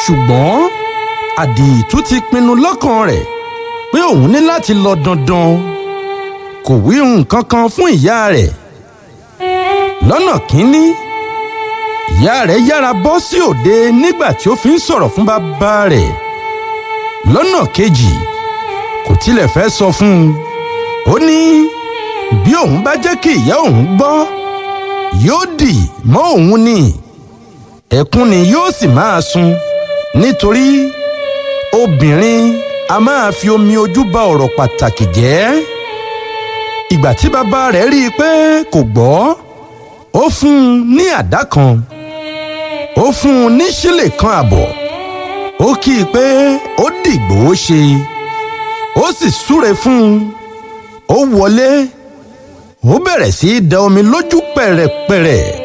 ṣùgbọ́n àdììtú ti pinnu lọ́kàn rẹ̀ pé òun ní láti lọ dandan kò wí nǹkan kan fún ìyá rẹ̀ lọ́nà kínní ìyá rẹ̀ yára bọ́ sí òde nígbà tí ó fi ń sọ̀rọ̀ fún bàbá rẹ̀ lọ́nà kejì kò tilẹ̀ fẹ́ sọ fún un ó ní bí òun bá jẹ́ kí ìyá òun gbọ́ yóò dì mọ́ òun ni ẹkún ni yóò sì máa sun nítorí obìnrin a máa fi omi ojú ba ọ̀rọ̀ pàtàkì jẹ́ ìgbà tí bàbá rẹ̀ rí i pé kò gbọ́ ó fún un ní àdá kan ó fún un ní sílè kan àbọ̀ ó kí i pé ó dìgbò ó ṣe ó sì súre fún un ó wọlé ó bẹ̀rẹ̀ sí í da omi lójú pẹ̀rẹ̀pẹ̀rẹ̀